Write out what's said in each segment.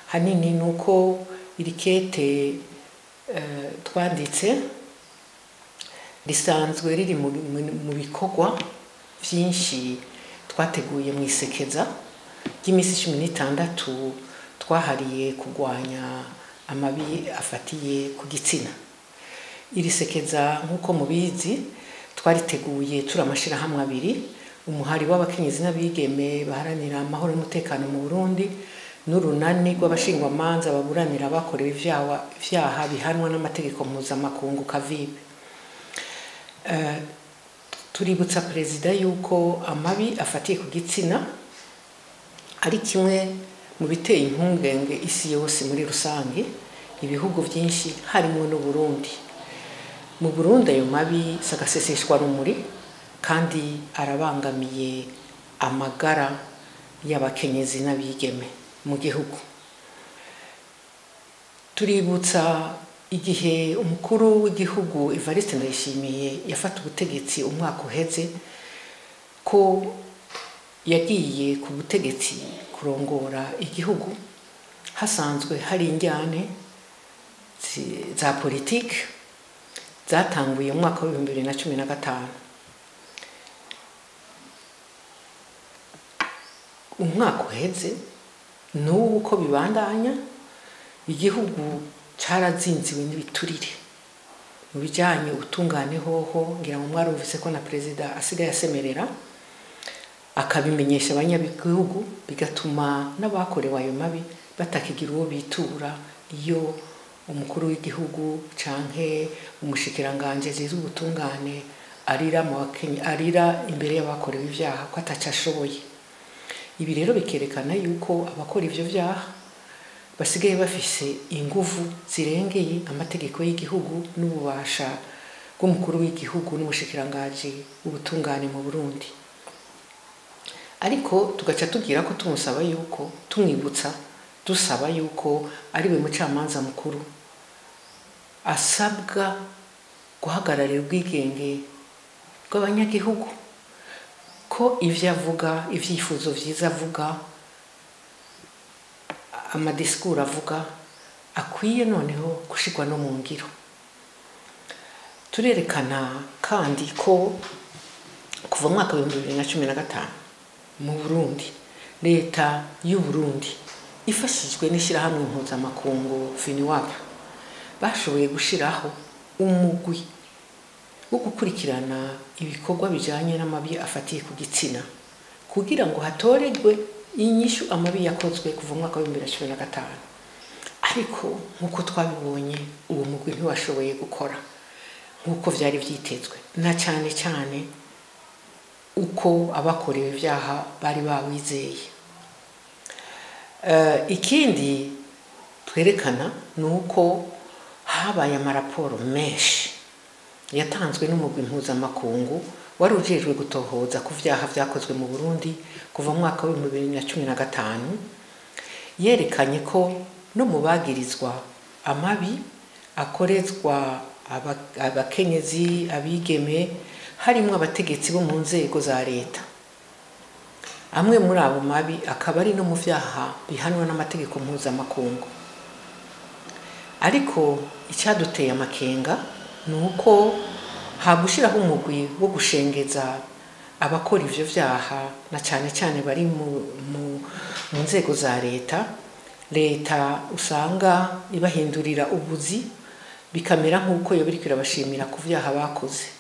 hanini ni uko iri kete eh, twanditse risanzwe riri mu, mu, mu bikorwa byinshi twateguye mu isekeza ry'iminsi cumi n'itandatu twahariye kurwanya amabi afatiye ku gitsina iri sekeza nk'uko mubizi twariteguye turi amashyirahamwe abiri umuhari w'abakenyezi n'abigeme baharanira amahoro n'umutekano mu burundi n'urunani rw'abashingwamanza baburanira abakorewe ivyaha ivyaha bihanwa n'amategeko mpuzamakungu kavibe Eh, tuributsa perezida yuko amabi afatiye ku gitsina ari kimwe mu biteye impungenge isi yose muri rusange ibihugu byinshi harimo n'uburundi mu burundi ayo mabi sagaseseshwa rumuri kandi arabangamiye amagara y'abakenyezi n'abigeme mu gihugu tuributsa igihe umukuru w'igihugu evariste ndayishimiye yafata ubutegetsi umwaka uheze ko yagiye ku butegetsi kurongora igihugu hasanzwe hari injyane zi- za politiki zatanguye mu mwaka w'ibihumbi bibiri na cumi na gatanu umwaka uheze n'ubu uko bibandanya igihugu carazinziwe n'ibiturire mu bijanye ubutungane hoho ngira ngo mwarumvise ko na perezida asigaye asemerera akabimenyesha abanyagihugu bigatuma n'abakorewe ayo mabi batakigira uwo bitura iyo umukuru w'igihugu canke umushikiranganje ajejwe ubutungane arira mu bakenye arira imbere y'abakorewe ivyaha ko ataco ashoboye ibi rero bikerekana yuko abakora ivyo vyaha basigaye bafise inguvu zirengeye amategeko y'igihugu n'ububasha bw'umukuru w'igihugu n'umushikirangaji w'ubutungane mu Burundi ariko tugaca tubwira ko tumusaba yuko tumwibutsa dusaba yuko ari we mucamanza mukuru asabwa guhagararira ubwigenge bw'abanyagihugu ko ivyo avuga ivyifuzo vyiza avuga amadisikuru avuga akwiye noneho gushirwa no mu ngiro turerekana kandi ko kuva mu mwaka w'ibihumbi bibiri na cumi na gatanu mu burundi leta y'u burundi ifashijwe n'ishyirahamwe mpuzamakungu finiwap bashoboye gushiraho umugwi wo gukurikirana ibikorwa bijanye n'amabi afatiye ku gitsina kugira ngo hatoregwe inyishu amabi yakozwe kuva mu mwaka w'ibihumbi bibiri na cumi na gatanu ariko nk'uko twabibonye uwo mugwi ntiwashoboye gukora nk'uko vyari vyitezwe na cane cane uko abakorewe ivyaha bari bawizeye Eh, ikindi twerekana ni uko habaye amaraporo menshi yatanzwe n'umugwi mpuzamakungu wari ujejwe gutohoza ku vyaha vyakozwe mu burundi kuva mu mwaka w'ibihumbi bibiri na cumi na gatanu yerekanye ko no mu bagirizwa amabi akorezwa aba- abakenyezi abigeme harimwo abategetsi bo mu nzego za leta amwe muri abo mabi akaba ari no mu vyaha bihanwa n'amategeko mpuzamakungu ariko icyaduteye amakenga ni uko hagushiraho umugwi wo gushengeza abakora ivyo vyaha na cane cane bari mu, mu, mu nzego za leta leta usanga ibahindurira ubuzi bikamera nk'uko yoba iriko irabashimira ku vyaha bakoze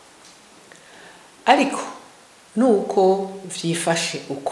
ariko nuko vyifashe uko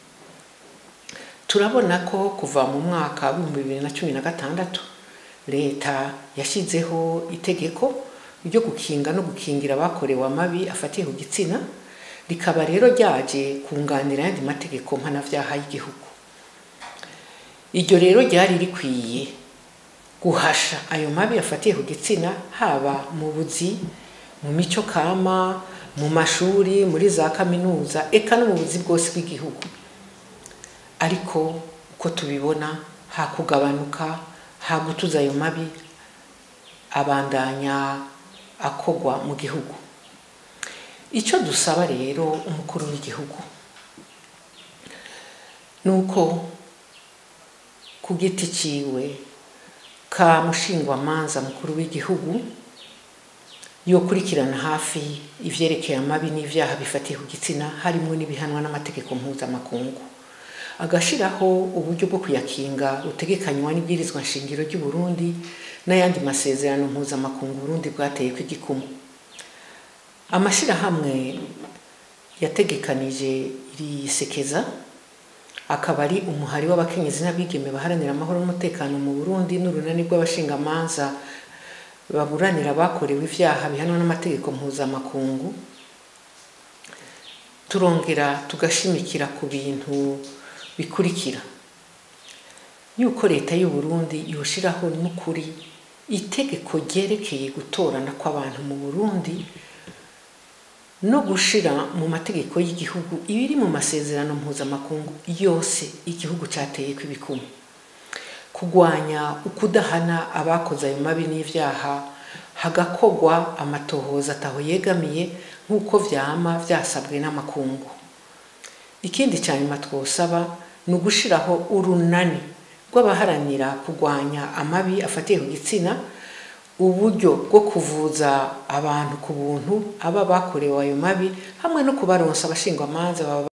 turabona ko kuva mu mwaka w'ibihumbi bibiri na cumi na gatandatu leta yashyizeho itegeko ryo gukinga no gukingira abakorewe amabi afatiye ku gitsina rikaba rero ryaje kunganira ayandi mategeko mpanavyaha y'igihugu iryo rero ryari rikwiye guhasha ayo mabi afatiye ku gitsina haba mu buzi mu mico kama mu mashuri muri za kaminuza eka no mu buzi bwose bw'igihugu ariko uko tubibona hakugabanuka hagutuza ayo mabi abandanya akogwa mu gihugu icyo dusaba rero umukuru w'igihugu ni uko ku giti ciwe ka mushingwamanza mukuru w'igihugu yokurikirana hafi ivyerekeye amabi n'ivyaha bifatiye ku gitsina harimwo n'ibihanwa n'amategeko mpuzamakungu agashiraho uburyo bwo kuyakinga butegekanywa n'ibwirizwa nshingiro ry'u Burundi n'ayandi masezerano mpuzamakungu Burundi bwateye kw'igikumu amashirahamwe yategekanije iri sekeza akaba ari umuhari w'abakenyezi n'abigeme baharanira amahoro n'umutekano mu Burundi n'urunani rw'abashingamanza baburanira abakorewe ivyaha bihanwa n'amategeko mpuzamakungu turongera tugashimikira ku bintu bikurikira yuko leta y'u Burundi yoshiraho n'ukuri itegeko ryerekeye gutorana kw'abantu mu Burundi no gushira mu mategeko y'igihugu ibiri mu masezerano mpuzamakungu yose igihugu cateye kw'ibikumu kugwanya ukudahana abakoze ayo mabi n'ivyaha hagakogwa amatohoza ataho yegamiye nk'uko vyama vyasabwe n'amakungu ikindi ca nyuma twosaba ni ugushiraho urunani rw'abaharanira kugwanya amabi afatiye ku gitsina uburyo bwo kuvuza abantu ku buntu aba bakorewe ayo mabi hamwe no kubaronsa abashingwamanza baba